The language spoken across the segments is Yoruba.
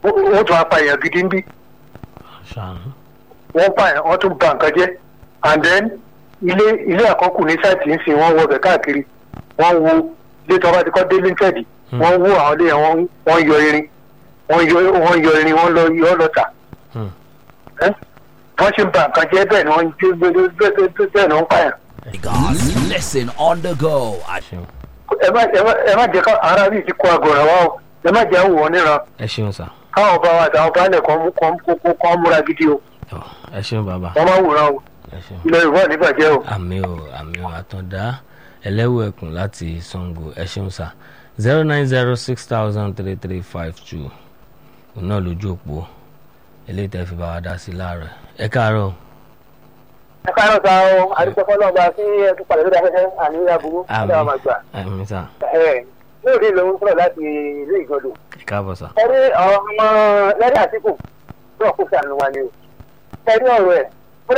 wọ́n tún apá èèyàn gidi ń bí ṣàánú. wọ́n pa èèyàn wọ́n tún ba nǹkan jẹ́ and then ilé ilé àkọ́kù ní sáìtì ń sìn wọ́n wọ ọbẹ̀ káàkiri wọ́n wo ilé tó bá ti kọ́ dé linted wọ́n wo àwọn ilé yẹn wọ́n- wọ́n yọ irin wọ́n yọ wọ́n yọ irin wọ́n lọ yọ ọ́ lọ́tà Hmm. ẹ́ wọ́n ṣe ń ba nǹkan jẹ́ bẹ́ẹ̀ ni wọ́n ń gbé bẹ́ẹ̀ ni wọ́n ń pààyàn Lagos, listen on the go at ṣeun ẹ má ẹ má ẹ má jẹ́ ká ara bíi ti kó agọ̀ràn wa o ẹ má jẹ́ wò wọ́n níran ẹ ṣeun sà káwọn ọba wa àtàwọn baálẹ̀ kan mú kan kó kan múra gidi o Tọ́, ẹ ṣeun bàbá wọ́n má wòran o ẹ ṣeun. ilẹ̀ yorùbá ò ní bàjẹ́ o. àmì ò àmì ò àtọ̀dá ẹlẹ́wù ẹkùn láti sango ẹ ṣeun sà zero nine zero six thousand three three five two òun náà lójú òpó eléyìí tẹ́ fi bá wa dá sí láàárọ̀ ẹ káàárọ̀ ẹ káàárọ̀ sa o àdúgbò ọlọ́ọ̀gá sí ẹtù pàdé lórí afẹ́fẹ́ àníyá burú àmì ọ̀dà máa gbà. àmì sà lóòrè ló ń sọ̀rọ̀ láti ìlú ìgbọ̀dọ̀. ẹ káàbọ̀ sà ẹni ọ̀rọ̀ ọmọ lẹ́rìí àtìkù náà kó sànù wa ni o. ẹni ọ̀rọ̀ ẹ̀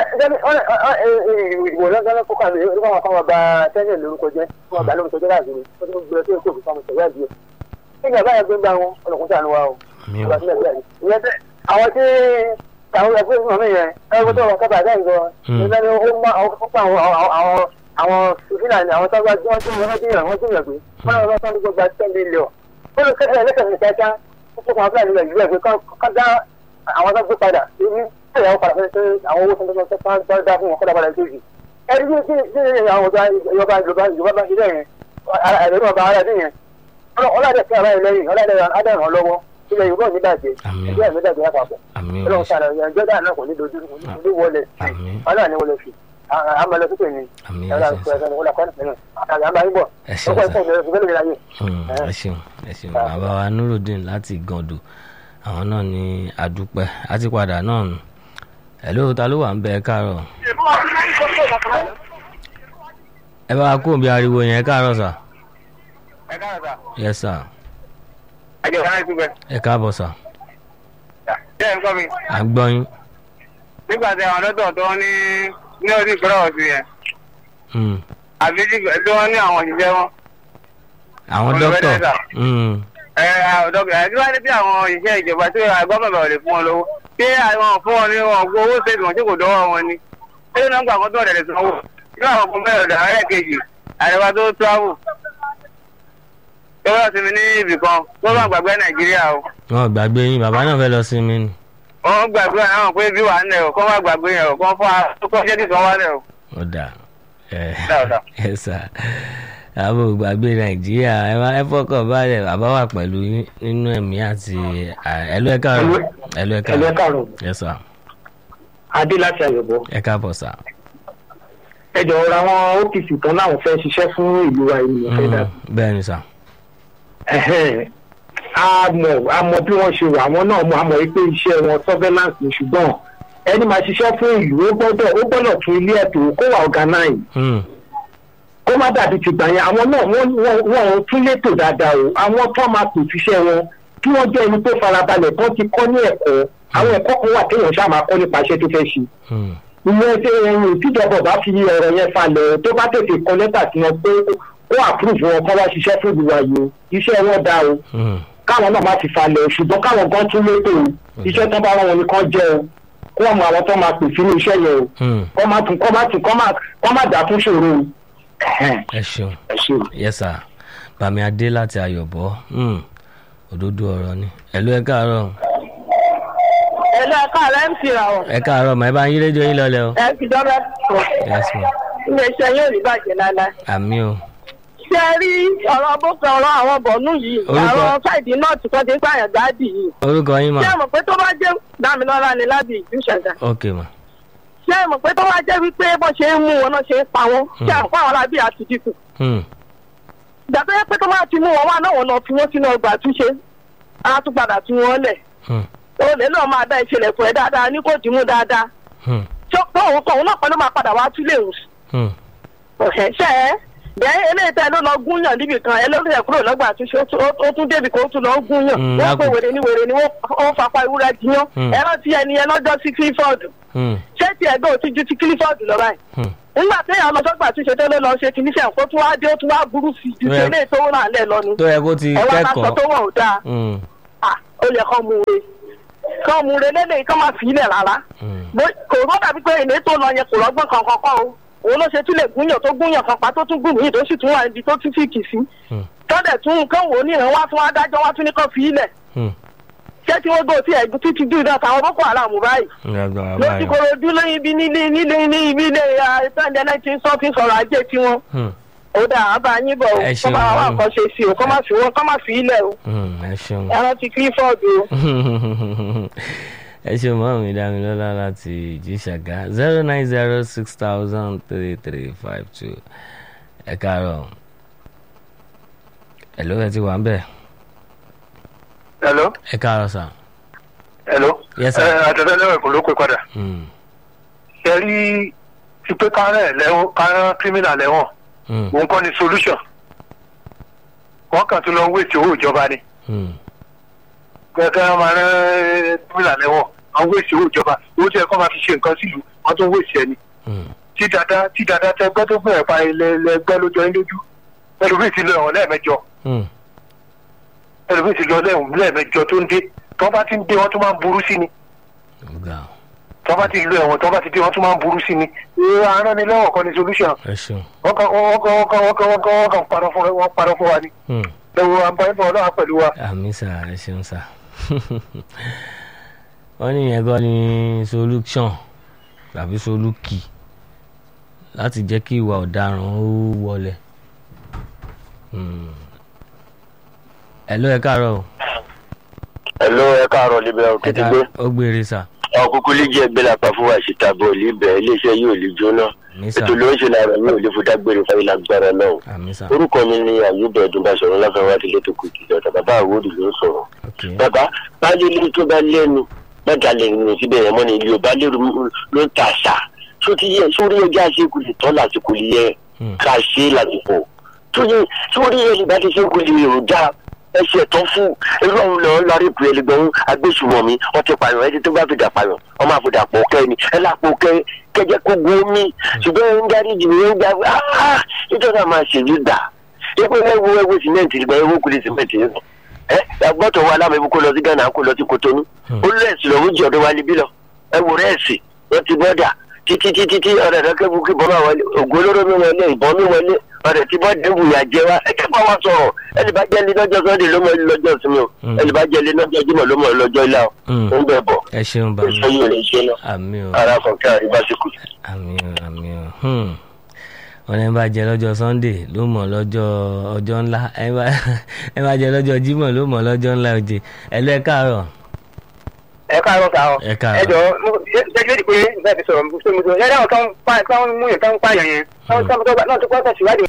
ìwò lọ́gán kó kàwé orúkọ àwọn ọmọ ọba tẹ́lẹ̀ lórúkọ jẹ́ fún ọba lórúkọ jẹ́ láàbí ó tún gbé tó kó fún ọmọ tẹ̀wé àdìyẹ. kí ni àbáyọ gbé ń bá wọn ọlọ́kùn sànù wa o. àmì ò ọba sílẹ̀ sílẹ̀ ìyẹn tẹ́ àwọn tí àwọn ẹgbẹ́ fún mi yẹn ẹgbẹ́ tó wọn kábàá dáhùn gan Hmm. nígbà tí ó má àwọn fúnpá àwọn àwọn àwọn fúlàní àwọn tó bá tí wọ́n tún wọ́n tún yàn wọ́n tún yàn pé wọ́n náà wọ́n tún gbogbo àti ten million ó lè kẹ́kẹ́ lẹ́kẹ̀ẹ́ ní kíákíá ó fún àwọn fúlàní nàìjíríà pé ká dá àwọn tó gbé padà ní ìyá wọn padà fẹ́ pé àwọn owó tuntun tó tó dá fún wọn kọ́dà padà lójijì ẹni tí tí tí àwọn ọba ìjọba ìjọba ìjọba bá ṣe bẹ́ẹ̀ yẹn ẹ̀rọ ọba ara dín yẹn ọlọ́dẹ̀ sí ara ẹ̀ lẹ́yìn ọlọ́dẹ̀ adẹ́rùn lọ́wọ́ ilẹ̀ yorùbá ò ní bàjẹ́ Àmín. ìjọba ìjọba ìjọba àpapọ̀ àmì ò ọlọ́run sára ìyẹn jọ́dá náà kò ní dojú kò ní dojú wọlé àmì ọlọ́run ní wọlé fi àmàlẹ́ sókè ni àmì ẹ ọlọ́run ṣeun kò sà ẹ̀sán wọlé akọ́ni pẹ̀lú àgbà ń bọ̀ ẹ ṣeun ọkọ̀ sà ẹ̀sán ìgbẹ́lẹ̀ ìgbẹ́lẹ̀ ìgbẹ́lẹ̀ Hmm, ẹ ṣeun ẹ ṣeun bàbá wa nurudeen láti gàndò àwọn náà ní àdúpẹ́ àti padà náà nù ẹ ló ta ló wà ń bẹ ẹ káàárọ̀ ẹ bá wa kó bí ariwo yẹn ẹ káàárọ̀ sà yẹ sà ẹjọ́ sáà ìgbẹ́ ẹ káàbọ̀ sà jẹ́ nǹkan mi à ń gbọ́ yín nígbà tí àwọn dọ́tọ̀ tó ní ní orí ìgbọ́rọ̀ ọ̀sìn yẹn Hmm, àbí tí wọ́n ní àwọn òṣìṣẹ́ wọn àwọn Ọ̀nà dókítà bẹ́ẹ̀ sà. Hmm, ẹ ọ̀dọ́gbẹ̀ ẹ̀ tí wọ́n ní bí àwọn òṣìṣẹ́ ìjọba tí gọ́ọ̀mọ̀ ò lè fún wọn lówó ṣé àwọn fún wọn ní wọn gbọ́ owó ṣètò wọn tí kò dọ́wọ́ wọn ni ṣé ló ń gbà kó tó ọ̀dẹ̀ lè sanwó yóò àwọn ọkùnrin mẹ́rin ọ̀dà ẹ̀rẹ́ kejì àríwá tó travel tó wọ́n sinmi ní ibì kan tó bá gbàgbé nàìjíríà o wọn ò gbàgbé yín bàbá náà fẹ́ lọ sí mi nù wọ́n gbàgbé àwọn pé bí wà ń lẹ̀ o kọ́ wá gbàgbé yẹn o kọ́ fún wa kọ́ jẹ́ kí kan wá lẹ̀ o. ó dà ẹ Dáadáa. ẹ sà àbò gbàgbé nàìjíríà ẹ má ẹ fọkàn balẹ̀ bàbá wà pẹ̀lú yín nínú ẹ̀mí àti ẹ̀lú ẹ̀ káàárọ̀ ẹ̀lú ẹ̀ káàárọ̀ káàárọ̀ ẹ sà adé láti àyọ̀bọ̀ ẹ káàbọ̀ sà. ẹ jọ̀ọ́ ra àwọn OPC kan láwọn fẹ́ ṣiṣẹ́ fún ìlú wa ènìyàn fẹ́ dà Hmm, bẹ́ẹ̀ ni sà ẹ̀hẹ́n. a mọ̀ a mọ̀ bí wọ́n ṣe wà àwọn náà mọ̀ a mọ̀ wípé iṣẹ́ wọn surveillance ni ṣùgbọ́n ẹni máa ṣiṣẹ́ fún ìlú ó gbọ́dọ̀ ó gbọ́dọ̀ tún ilé ẹ̀tọ́ kó wà organize Hmm, kó má dàbí ti gbà yẹn àwọn náà wọ́n wọ́n wọ́n tún létò dáadáa o àwọn tó máa pè síṣẹ́ wọn kí wọ́n jẹ́ ẹni tó farabalẹ̀ tó ti kọ́ ní ẹ̀kọ́ àwọn ẹ̀kọ́ kan wà téèyàn ṣáà máa kọ́ nípa iṣẹ́ tó fẹ́ ṣe hmm, ìyẹn ṣe ẹyin tíjọba bá fi ọ̀rọ̀ yẹn falẹ̀ tó bá tètè kọ lẹ́tà sí wọn pé kó àpúrúfù wọn kọ́ wá ṣiṣẹ́ fún ìlú wa yìí o iṣẹ́ wọn dáa o hmm, káwọn náà má ti falẹ̀ o ṣùgbọ́n káwọn gan tún létò o iṣẹ́ tó bá wọn ni kán jẹ́ o kó wọn mọ àwọn tó máa pè sínú iṣẹ́ yẹn o hmm. kọ́ má tún kọ́ má tún kọ́ má kọ́ má dà fún ṣòro o. Ẹ̀hẹ́n, ẹ ṣeun ẹ ṣe o. yẹ sà bàmí adé láti ayọ̀bọ̀ Hmm, òdodo ọ̀rọ̀ ni ẹ̀lú ẹ̀ káàárọ̀ ẹ̀lẹ́ ẹ̀ka rẹ̀ ń fi ràn wọ́n. ẹ káàárọ̀ mà ẹ bá ń yí rédíò yín lọ́lẹ̀ o ẹ fi dọ́rẹ́ sọ. yes ma iléeṣẹ́ yóò rí bàjẹ́ lálẹ́. àmì o ṣé ẹ rí ọ̀rọ̀ bókan ọ̀rọ̀ àwọn bọ̀nú yìí Orúkọ- àwọn sáìdì náà tí wọ́n ti ń pààyàn gáàdì yìí. orúkọ yín mà ṣé ẹ mọ̀ pé tó bá jẹ́ dámilọ́lá ni lábì ìjú ṣẹ̀dá. ok mà ṣé ẹ mọ̀ pé tó bá jẹ́ wípé bó ṣe ń mú wọn náà ṣe ń pa wọn. ṣé ẹ mọ̀ pé àwọn alábí àti dínkù. Hmm, ìgbà tó yẹ pé tó bá ti mú wọn wá náà wọn lọ fi wọn sínú ọgbà àtúnṣe á tún padà tú wọn lẹ̀. hmm, olè náà máa dá ìṣẹ̀lẹ̀ fún ẹ dáadáa ní kò dìímú dáadáa. hmm, tó òun kan òun náà pẹ̀lú máa padà wá túlẹ̀ òun hmm. ọ̀hẹ́ ṣe é bẹ́ẹ̀ eléyìí tẹ́ ló lọ gúnyàn níbì kan ẹlẹ́rìí kúrò lọ́gbà àtúnṣe ó tún- ó tún débi kan ó tún lọ gúnyàn Mm, wọ́n pé lágùn. wèrè ní wèrè ni wọ́n wọ́n fapá ewúrẹ́ jiyàn Mm. ẹ̀rọ tí ẹni yẹn lọ́jọ́ sí clifford Hmm, ṣé ti ẹgbẹ́ ò ti ju ti clifford lọ báyìí hmm. nígbà téèyàn lọ sọ́gbà àtúnṣe tó ló lọ ṣe kìíní sẹ́yìn kó tún wá dé ó tún wá burú sí ju ti Yeah. eléyìí tó wà lẹ̀ lọ ni tó yẹ kó ti ẹ wá ká sọ kẹ́kọ̀ọ́ tó wọ̀ ọ́ dáa Hmm, Ah, ó yẹ kó mú un re kán mú re lélẹ̀ kán máa fi ilẹ̀ rárá Hmm. Bó- kò rọ́ dàbí pé ilé tó lọ yẹn kò rọ́gbọ́n kankan kọ́ o òun ló ṣe tún lè gúnyàn tó gúnyàn kan pa tó tún gùn mí tó sì tún wà níbi tó tún fìkì sí Hmm. tọ́dẹ̀ tún kán wò ó níran wá fún adájọ́ wá tún ní kán fi ilẹ̀ Hmm. ṣé tí wọ́n gbọ́ tí ẹ̀gbọ́n títí dùn náà táwọn boko haram báyìí lágbára ló ti báyọ̀. korojú lóyún ibi nílé nílé ní ibi ilé ẹ̀ẹ́dẹ́ náà ti ń sọ fi sọ̀rọ̀ ajé tiwọn Hmm. ó dà á bá yín bọ̀ o Ẹ kọ́ ṣeun, máa wá màámi. nǹkan ṣe sí o kọ́ máa fi wọn kọ́ máa fi ilẹ̀ o Hmm. ẹ ṣeun. ẹran ti clifford o. ẹ ṣe mọ́ mi dámilọ́lá láti ìjíṣàgá zero nine zero six thousand three three five two ẹ káàárọ̀ ẹ ló ẹ ti wà ń bẹ̀ hello ẹ káàárọ̀ sà. hello Yes, sir. ẹ àtẹ̀tẹ̀ lẹ́wọ̀n kò ló pé padà Hmm. ṣe rí ti pé kárẹ̀ lẹ́wọ̀n kárẹ̀ kírímìnà lẹ́wọ̀n Hmm. òun kọ́ ni solution wọ́n kàn tún lọ ń wéètì owó ìjọba ni Hmm. kẹ́kẹ́ wọn máa rán kírímìnà lẹ́wọ̀n wọ́n wéètì owó ìjọba owó tí ẹ kọ́ máa fi ṣe nǹkan sílùú wọ́n tún wéètì ẹni Hmm. tí dada tí dada tẹ gbẹ́ tó gbẹ̀rẹ̀ pa ilẹ̀ ẹgbẹ́ lójọ yín lójú ẹlòmíì ti lọ ẹ̀wọ̀n lẹ́ẹ̀mẹjọ Hmm. ẹlòmíì ti lọ lẹ́ẹ̀wọ̀n lẹ́ẹ̀mẹjọ tó ń dé tọ́ bá ti ń dé wọ́n tún máa ń burú sí ni ọ̀gá tọ́ bá ti lọ ẹ̀wọ̀n tọ́ bá ti dé wọ́n tún máa ń burú sí ni ìrora aránilẹ́wọ̀n kan ni solution ẹ ṣeun. wọ́n kàn wọ́n kàn wọ́n kàn wọ́n kàn wọ́n kàn wọ́n kàn parọ́ fún wọ́n parọ́ fún wa ni Hmm. ẹ̀wọ̀n àǹfààní fún ọlọ́wà pẹ̀lú wa. àmì sà ẹ ṣeun sà. wọ́n ní ìyẹn gan ni solution tàbí solúkì láti jẹ́ kí ìwà ọ̀daràn ó wọlé. Hmm. ẹ ló ẹ káàárọ̀ o. Hello, ẹ káàárọ̀ libẹ̀ ẹ òkìtì gbé. káàárọ̀ ó gbére sà. ọkùnkùn lè jẹ́ ẹgbẹ́ lápá fún wa ìṣìta bọ̀ libẹ̀ iléeṣẹ́ yóò lè jóná. àmì sà ètò ló ń ṣe lára yóò lè fúdá gbére fún ìlágbára náà. àmì sà. orúkọ mi ni àyùbẹ̀ ẹ̀dùnbàṣọ̀rọ̀ láfẹ́wá ti létò kùtì lọ́dọ̀ bàbá àwòrì ló ń sọ̀rọ̀. ok bàbá báyìí ilé tó bá lẹ́nu mẹ́ta lè rìn síbẹ̀ yẹn mọ́ ni yorùbá lérò ló ń ta àṣà tó ti yẹ sórí ẹjọ́ àṣekù lè tọ́ lásìkò lè yẹ Hmm. ká ṣe é lásìkò tó yẹ sórí ẹjọ́ ìbá ti ṣekù lè rò dá ẹsẹ̀ tán fún irú ọ̀hún lọ́ọ́ lọ́rí pé ẹlẹgbẹ̀rún agbésùmọ̀mí wọ́n ti pààyàn ẹni tó bá fi dà pààyàn ọmọ àfọdà pọ̀ kẹ́ ni ẹ lápò kẹ́ kẹjẹ kó gun omi ṣùgbọ́n ẹ ń darí jù ní ń gbà áá nítorí àwọn àṣèlú gbà ipò ẹwọ ẹwọ sìmẹ́ǹtì ìgbà ẹwọ kùlì sìmẹ́ǹtì yẹn ẹ agbọ́tọ̀ wa alámọ̀ kó lọ sí ghana kó lọ sí kotonu ó rẹ̀sì lọ́wọ́ jẹ́ ọ̀dọ́ wa níbí lọ ẹ wò rẹ̀sì wọ́n ti bọ́dà títí títí tí ọ̀rẹ́ rẹ kẹ́kọ̀ọ́ kí bọ́mà wọlé ògùn olóró mi wọlé ìbọn mi wọlé ọ̀rẹ́ tí bọ́dà ń wùyà jẹ wa ẹ kẹ́kọ̀ọ́ wa sọ̀rọ̀ ẹni bá jẹ́ lé lọ́jọ́ sọ́ndé ló mọ̀ ẹ́ lọ́jọ́ sinmi o Mm. ẹni bá jẹ́ lé lọ́jọ́ jímọ̀ ló mọ̀ ẹ́ lọ́jọ́ ilá o Hmm. ó ń bẹ̀ bọ̀ ẹ ṣeun bàbá èso yìí lè ṣe náà àmì o ara fọ̀nkẹ́ àríbáṣekù. àmì o àmì o Hmm. wọn ní bá jẹ lọ́jọ́ sunday ló mọ̀ lọ́jọ́ ọjọ́ ńlá ẹ bá ẹ bá jẹ lọ́jọ́ jímọ̀ ló mọ̀ lọ́jọ́ ńlá òjè ẹ lọ ẹ káàárọ̀ ẹ káàárọ̀ ká ọ ẹ káàárọ̀. ẹ jọ jẹjẹrẹ pé bẹ́ẹ̀ fi sọ̀rọ̀ pé mo sọ ẹ dáhùn tán pa tán mú yẹn tán pààyàn yẹn tán tán tó náà tó kọ́ tẹ̀síwájú.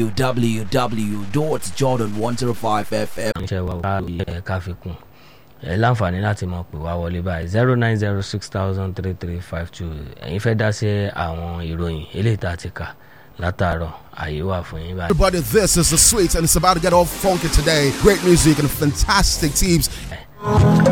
www.jordan105fm. iṣẹ́ wa ká ẹ ká fi kún ẹ láǹfààní láti mọ̀ pé wá wọlé báyìí zero nine zero six thousand three three five two ẹ̀yin fẹ́ dá sí àwọn ìròyìn eléyìí tá a ti kà látàárọ̀ àyè wà fún yín báyìí. Everybody, this is the sweet, and it's about to get all funky today. Great music and fantastic teams.